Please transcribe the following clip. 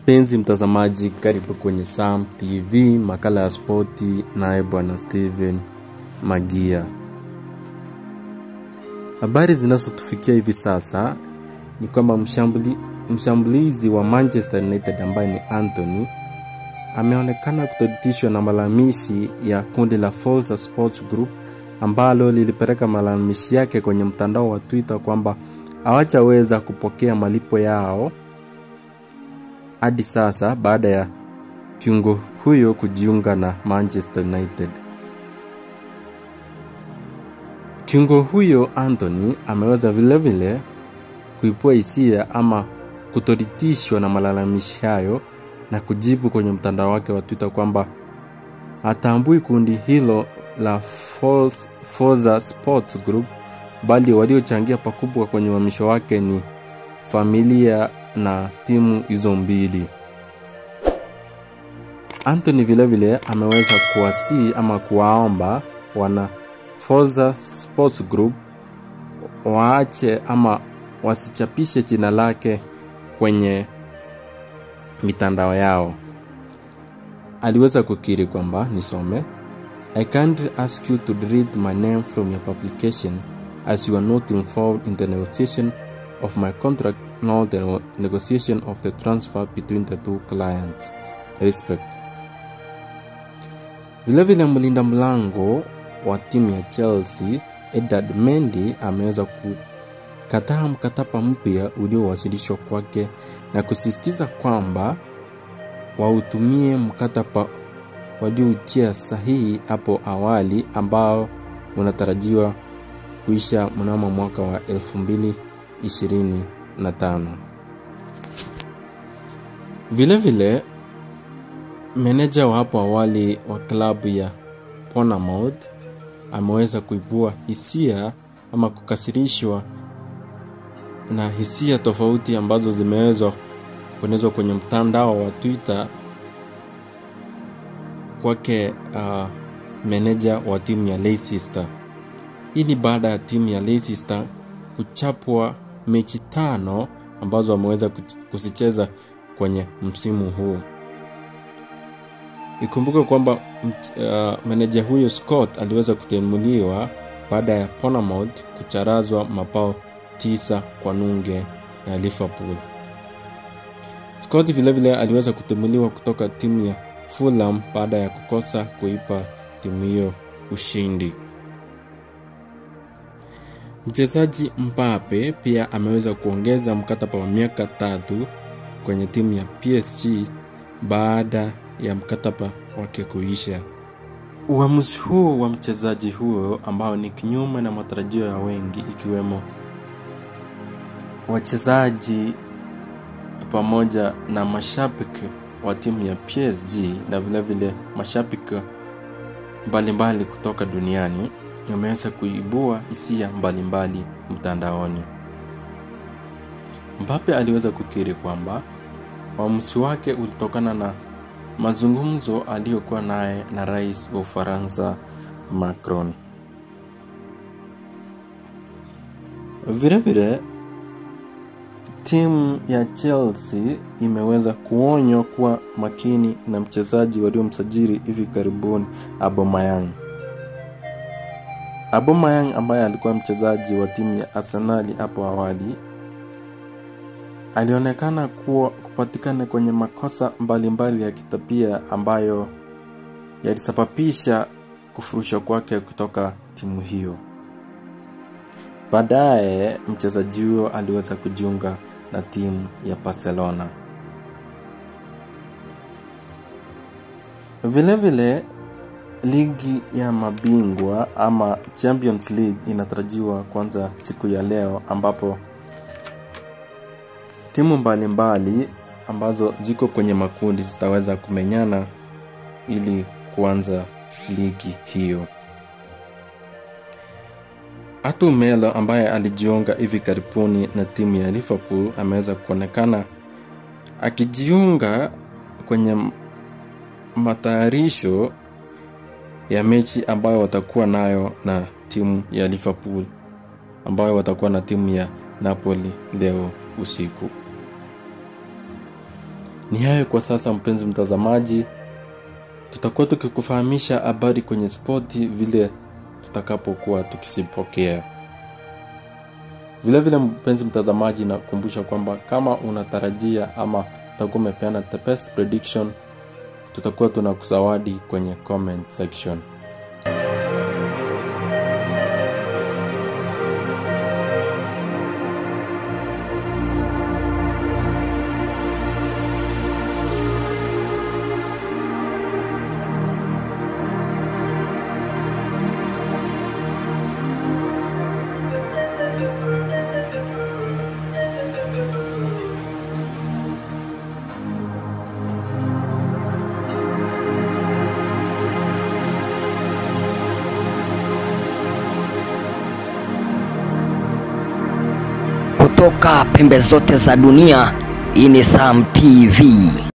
Mpenzi mtazamaji, karibu kwenye Sam TV, makala ya spoti, naye bwana Steven Magia. Habari zinazotufikia hivi sasa ni kwamba mshambuli, mshambulizi wa Manchester United ambaye ni Anthony ameonekana kutoridhishwa na malalamishi ya kundi la Forza Sports Group ambalo lilipeleka malalamishi yake kwenye mtandao wa Twitter kwamba hawajaweza kupokea malipo yao hadi sasa baada ya kiungo huyo kujiunga na Manchester United. Kiungo huyo Anthony ameweza vilevile kuipua hisia ama kutoridhishwa na malalamishi hayo na kujibu kwenye mtandao wake wa Twitter kwamba hatambui kundi hilo la Forza Sports Group bali waliochangia pakubwa kwenye uhamisho wake ni familia na timu hizo mbili. Anthony vilevile ameweza kuwasii ama kuwaomba wana Forza Sports Group waache ama wasichapishe jina lake kwenye mitandao yao. Aliweza kukiri kwamba nisome, I can't ask you to delete my name from your publication as you are not involved in the negotiation of my contract nor the negotiation of the transfer between the two clients. Respect. Vilevile mlinda mlango wa timu ya Chelsea Edward Mendy ameweza kukataa mkataba mpya uliowasilishwa kwake na kusisitiza kwamba wautumie mkataba walioutia sahihi hapo awali ambao unatarajiwa kuisha mnamo mwaka wa 2025. Vilevile meneja wa hapo awali wa klabu ya Bournemouth ameweza kuibua hisia ama kukasirishwa na hisia tofauti ambazo zimeweza kuenezwa kwenye mtandao wa Twitter kwake uh, meneja wa timu ya Leicester. Hii ni baada ya timu ya Leicester kuchapwa mechi tano ambazo wameweza kuzicheza kwenye msimu huu. Ikumbuke kwamba uh, meneja huyo Scott aliweza kutimuliwa baada ya Bournemouth kucharazwa mabao tisa kwa nunge na Liverpool. Scott vilevile aliweza kutimuliwa kutoka timu ya Fulham baada ya kukosa kuipa timu hiyo ushindi. Mchezaji Mbappe pia ameweza kuongeza mkataba wa miaka tatu kwenye timu ya PSG baada ya mkataba wake kuisha. Uamuzi huo wa mchezaji huo ambao ni kinyume na matarajio ya wengi ikiwemo wachezaji pamoja na mashabiki wa timu ya PSG na vilevile mashabiki mbalimbali kutoka duniani wameweza kuibua hisia mbalimbali mtandaoni. Mbappe aliweza kukiri kwamba uamuzi wake ulitokana na mazungumzo aliyokuwa naye na rais wa Ufaransa Macron. Vilevile timu ya Chelsea imeweza kuonywa kuwa makini na mchezaji waliomsajili hivi karibuni Aubameyang. Aubameyang ambaye alikuwa mchezaji wa timu ya Arsenal hapo awali alionekana kuwa kupatikana kwenye makosa mbalimbali mbali ya kitabia ambayo yalisababisha kufurushwa kwake kutoka timu hiyo. Baadaye mchezaji huyo aliweza kujiunga na timu ya Barcelona. Vilevile ligi ya mabingwa ama Champions League inatarajiwa kuanza siku ya leo ambapo timu mbalimbali mbali ambazo ziko kwenye makundi zitaweza kumenyana ili kuanza ligi hiyo. Arthur Melo ambaye alijiunga hivi karibuni na timu ya Liverpool ameweza kuonekana akijiunga kwenye matayarisho ya mechi ambayo watakuwa nayo na timu ya Liverpool ambayo watakuwa na timu ya Napoli leo usiku. Ni hayo kwa sasa, mpenzi mtazamaji, tutakuwa tukikufahamisha habari kwenye spoti vile tutakapokuwa tukisipokea. Vile vile, mpenzi mtazamaji, nakumbusha kwamba kama unatarajia ama utakuwa umepeana the best prediction, tutakuwa tunakusawadi kwenye comment section. kutoka pembe zote za dunia. Hii ni Sam TV.